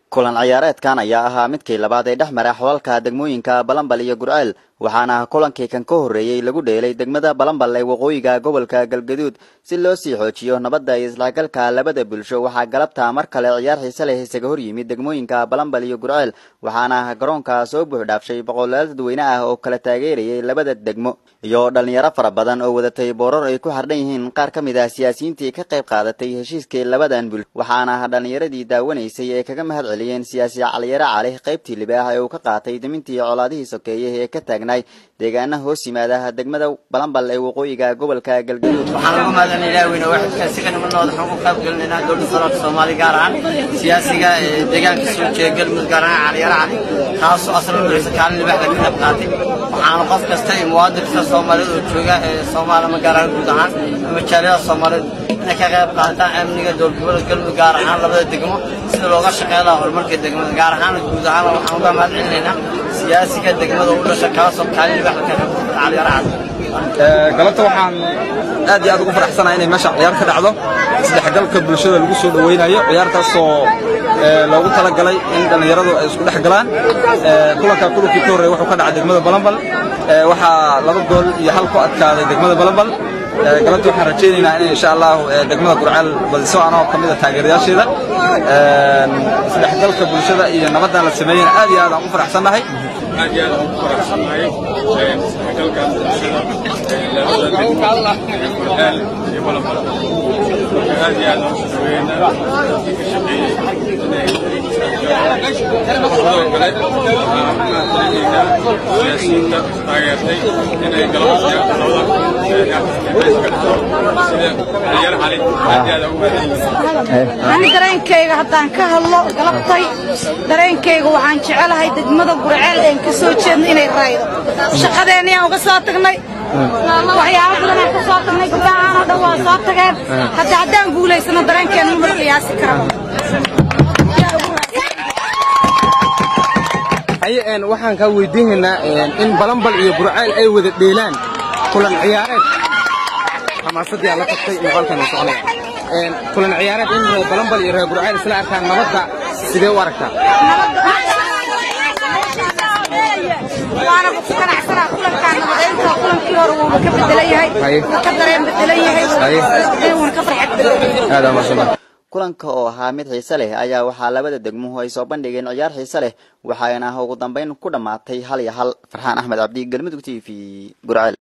kulan ciyaareedkan ayaa ahaa midkii labaad ee dhex mara xolalka degmooyinka balambal iyo gurceel waxaana kulankii kan ka horreeyey lagu dheelay degmada balambal ee waqooyiga gobolka galgaduud si loo sii xoojiyo nabadda iyo islaagalka labada bulsho waxaa galabta mar kale ciyaar xiise leh isaga hor yimid degmooyinka balambal iyo gurceel waxaana garoonka soo buuxdhaafshay boqolaal dadweyne ah oo kala taageerayay labada degmo iyo dhalinyaro fara badan oo wadatay boorar ay ku xardhan yihiin qaar ka mid ah siyaasiyiintii ka qayb qaadatay heshiiskii labadan bulsho waxaana dhalinyaradii daawanaysay ee kaga mahad celiyeen siyaasi caliyare cali qaybtii libaax ee uu ka qaatay dimintii colaadihii sokeeye ee ka taagnay deegaana hoos yimaada degmada balambal ee waqooyiga gobolka galgaduud waxaan lagu mahadcelin ilaaweyne waxidka si ka nimanooda waxaan ku qayb gelinaynaa dowladda federaalka soomaaliya gaar ahaan siyaasiga ee deegaanka soo jeeda galmudug gaar ahaan caliyare cali taasoo asal dhuleysa kaalin libaaxda ka qayb qaatay waxaana qof kasta iyo muwaadin kasta soomaaliyed oo jooga ee soomaalama gaar ahaan guud ahaan ama jaaliyada soomaaliyeed inay ka qayb qaataan amniga dowladgoboleed galmudug gaar ahaan labada degmo sida looga shaqeyn lahaa horumarka degmada gaar ahaan guud ahaan waxaan uga mahad celinaynaa siyaasiga degmada u dhasha kaasoo kaalin libaaxda ka qayb qaatay caliyare cali galabta waxaan aad iyo aad ugu faraxsanahay inay meesha ciyaar ka dhacdo isdhexgalka bulshada lagu soo dhawaynayo ciyaartaasoo loogu talagalay in dhallinyaradu ay isku dhex galaan kulanka kulankii ka horreeya wuxuu ka dhacay degmada balambal waxaa laba gool iyo hal ku adkaaday degmada balambal galabta waxaan rajaynaynaa in insha allahu degmada gurceel badiso anoo ka mid a taageerayaasheeda isdhexgalka bulshada iyo nabaddan la sameeyena aad iyo aad aan u faraxsannahay aad iyo aad aan ugu faraxsannahay isdhexgalka bulshada labada degmo gurceel iyo balambal marka aad iyo aad aan u dhaweynaa dadkii ka shaqeeyey inay sidoo kale waxaan mahadcelinaynaa siyaasiyiinta taageertay inay galabta labada sida ciyaar cali aad iyo aad aan ugu mahadcelinaynaa ani dareenkayga haddaan ka hadlo galabtay dareenkayga waxaan jecelahay degmada gurceel een ka soo jeedno inay raaydo shaqadeenniyaan uga soo tagnay waxyaabo badanaan ka soo tagnay gabdhahaan oo dhan waa soo tageen hadda haddaan guulaysano dareenkeena ma qiyaasi karaba haye waxaan kaa weydiinaynaa in balambal iyo gurceel ay wada dheelaan kulan ciyaareed xamaasadii aan la tagtay muuqaalkan soconaya kulan ciyaareed in reer balambal iyo reer gurceel isla arkaan nabadda sidee u aragtaa waana ku ganacsanaa kulankaan nabadeynta kulankii hore wuuna ka bedelan yahay wuu ka dareen bedelan yahay wuuna ka farxad bedelan yahay aad amaashanaa kulanka oo ahaa mid xiise leh ayaa waxaa labada degmuhu ay soo bandhigeen ciyaar xiise leh waxaana ugu dambeyn ku dhammaatay hal iyo hal farxaan axmed cabdi galmudug t v gurceel